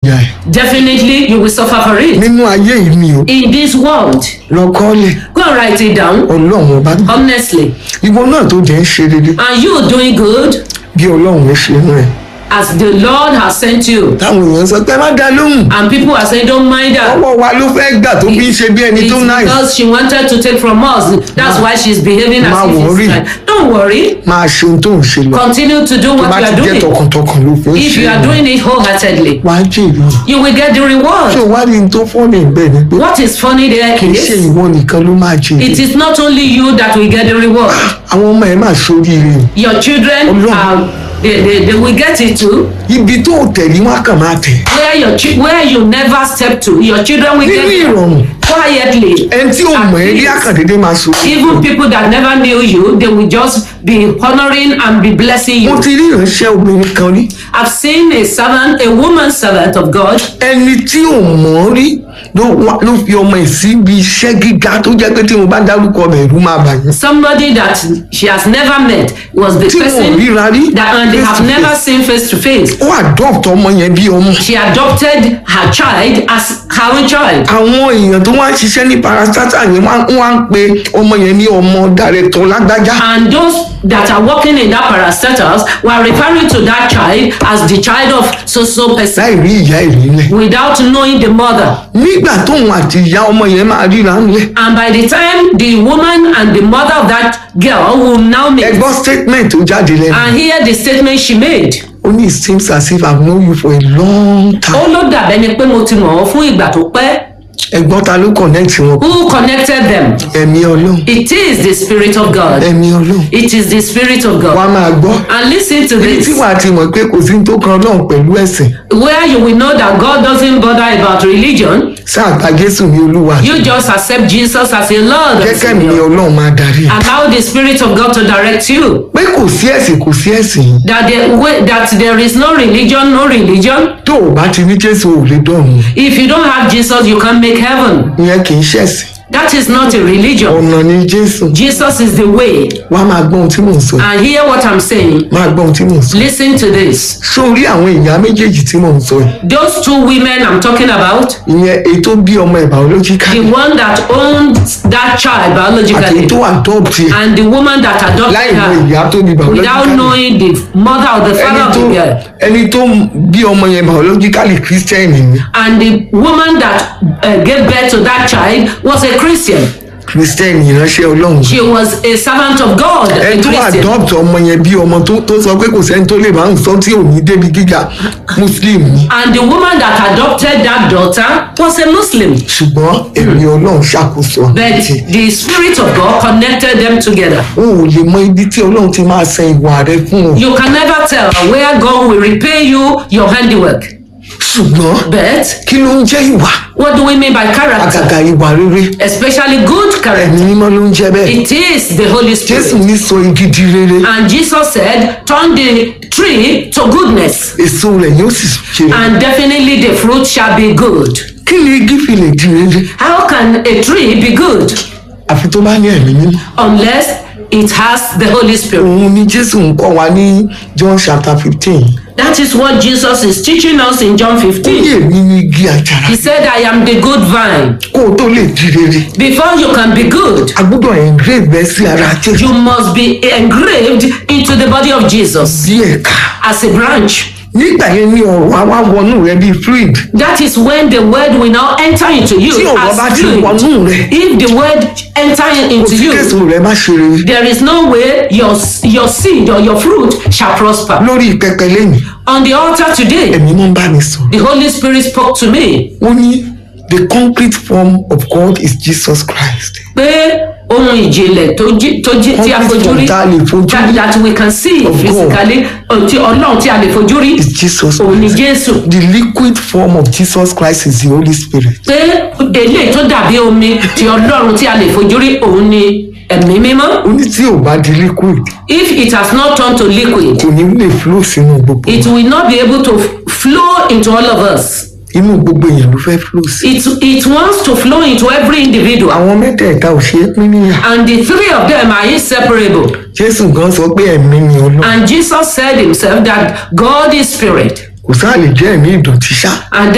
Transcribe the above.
ìyá ẹ̀ definitely you will suffer for it. nínú ayé yìí ni o In this world, lọ́kọ́lẹ̀ go and write it down ọlọ́run ọba honestly. ìwọ náà tó jẹ́ ń ṣe rere And you doing good bí ọlọ́run ẹ ṣe ń rẹ̀ as the Lord has sent you. táwọn èèyàn sọ pé má dá lóhùn And people are saying, don't mind her. ọwọ́ wa ló fẹ́ gbà tó fi ń ṣe bí ẹni It's tó náà because she wanted to take from us. That's why she's behaving as Ma if worry. it's right. Don't worry. máa ṣe ohun tó ń ṣe lọ Continue to do tó what bá you ti are jẹ́ doing. tọkàntọkàn ló fi ń If ṣe you are lọ doing it wholeheartedly, wá jèrè you will get the ṣé reward. o wá rí n tó fọ́ọ̀nì bẹ́ẹ̀ ni pé What is funny there kì í ṣe is, ìwọ nìkan ló máa jèrè it is not only you that will get the reward. àwọn ọmọ ẹ máa ṣoríire o. Your children Ọlọ́run. are, they, they, they will get it too. ibi tó o tẹ̀lé wọn á kàn máa tẹ̀ Where your chi- where you never step to, your children will nínú get it ìrọ̀rùn quietly. ẹni tí ò mọ̀ ẹ́ rí àkàndédé máa so. Even people that never knew you, they will just be honoring and be blessing mo you. ti rí ìránṣẹ́ obìnrin kan rí I've seen a servant, a woman servant of God, ẹni tí ò mọ̀ ọ́ rí ló wá- ló fi ọmọ ẹ̀ síbi iṣẹ́ gíga tó jẹ́ pé tí mo bá dárúkọ ọmọ ẹ̀rú máa bà yín. somebody that she has never met was the tí wọn ò person ríra rí that and they face have to never face. seen face to face. ó adopt ọmọ yẹn bí ọmọ. She adopted her child as her own child. àwọn èèyàn tó wá ń ṣiṣẹ́ ní parastatal yẹn wá wá ń pe ọmọ yẹn ní ọmọ dàrẹ́tọ̀ lágbájá. And those that are working in that parastatals were referring to that child as the child of so so person láì rí ìyá ìrìnlẹ̀. without knowing the mother. nígbà tóun àti ìyá ọmọ yẹn máa ríra ńlẹ̀. And by the time the woman and the mother of that girl will now meet ẹ gbọ́ statement tó jáde lẹ́nu. and hear the statement she made. ó ní it seems as if i have known you for a long ó time. ló dàbẹ́ ni pé mo ti mọ̀ ọ́ fún ìgbà tó pẹ́. ẹ̀gbọ́n ta ló connect wọn. Who connected them? ẹ̀mí ọlọ́run It is the Spirit of God. ẹ̀mí ọlọ́run It is the Spirit of wàá God. máa gbọ́. And listen to èyí tí this. wàá ti mọ̀ pé kò sí ní tó kan ọlọ́run pẹ̀lú ẹ̀sìn Where you will know that God doesn't bother about religion, sáà gba jésù ní olúwa you just accept Jesus as a Lord and jẹ́kẹ́ mi Savior. ọlọ́run máa darí ẹ̀. Allow the Spirit of God to direct you. pé kò sí ẹ̀sìn kò sí ẹ̀sìn yìí That there, way- that there is no religion, no religion. tó o bá ti ní jésù ò lè dọ̀run If you don't have Jesus, you can't make heaven. ìyẹn kì í ṣẹ̀sìn That is not a religion. ọ̀nà ni jésù Jesus is the way. wàá máa gbọ́ ohun tí mò ń sọ And hear what I'm saying. máa gbọ́ ohun tí mò ń sọ Listen to this. sórí àwọn ìyá méjèèjì tí mò ń sọ yìí Those two women I'm talking about, ìyẹn èyí tó bí ọmọ ẹ̀ biologically the one that owns that child àti èyí biologically tó adopt ẹ̀ and the woman that láì adopted mọ her ìyá tó bí without biologically knowing the mother or the ẹni father of tó the girl ẹni tó bí ọmọ yẹn biologically christian ni and the woman that uh, gave birth to that child was a christian christian ìránṣẹ́ ọlọ́run she was a servant of god a ẹni tó christian adopt ọmọ yẹn bí ọmọ tó tó sọ pé kò sẹ́ni tó lè máa ń sọ tí ò ní débi gíga muslim ni and the woman that adopted that daughter was a muslim ṣùgbọ́n ẹ̀mí ọlọ́run ṣàkóso but àti the spirit of god connected them together o ò lè mọ ibi tí ọlọ́run ti máa san ìwà rẹ fún ọ you can never tell where god will repay you your handiwork ṣùgbọ́n but kí ló ń jẹ́ ìwà what do we mean by character àgàgà ìwà rere especially good character ẹ̀mí mímọ́ ló ń jẹ́ bẹ́ẹ̀ it is the holy jésù spirit ní sọ igi di rere and jesus said turn the tree to goodness èso rẹ̀ yóò sì ṣe and definitely the fruit shall be good kí ni igi fi lè di rere how can a tree be good àfi tó bá ní ẹ̀mí mímọ́ unless it has the holy spirit òun ni jésù ń kọ́ wa ní john chapter fifteen that is what jesus is teaching us in john ó ní 15 èmi ní igi àjàrà he said i am the good vine kó o tó lè di rere before you can be good a gbọ́dọ̀ engrave ẹ sí ara jésù you must be engraved into the body of jesus bí ẹ̀ka as a branch nígbà yẹn ní ọ̀rọ̀ àwa wọnú rẹ bíi fluid that is when the word will now enter into you tí ọ̀rọ̀ bá as ti fluid wọnú rẹ if the word enter kò into sí you kẹsàn-án rẹ má ṣe rere there is no way your your seed or your fruit shall prosper lórí pẹpẹ lẹ́yìn on the altar today ẹ̀mí mọ́ ń bá mi sọ̀rọ̀ the holy spirit spoke to me ó ní the concrete form of God is Jesus Christ pé ohun ìjìnlẹ̀ tó jí tó jí tí a concrete fojú form rí tá a lè fojú that, rí that we can see Of God. physically ohun tí ọlọ́run tí a lè fojú rí is Jesus òun ni Christ jésù the liquid form of Jesus Christ is the Holy Spirit pé eléyìí tó dàbí omi tí ọlọ́run tí a lè fojú rí òun ni ẹ̀mí mímọ́ ó ní tí ò bá di liquid if it has not turned to liquid kò ní lè flow sínú gbogbo it will not be able to f- flow into all of us inú gbogbo èèyàn ló fẹ́ flow sí it it wants to flow into every individual àwọn mẹ́tẹ̀ẹ̀ta ò ṣeé pín níyà and the three of them are inseparable Jésù gan sọ pé ẹ̀mí ni Ọlọ́run and jesus said himself that god is spirit kò sáà lè jẹ́ ẹ̀mí ìdọ̀tí ṣá and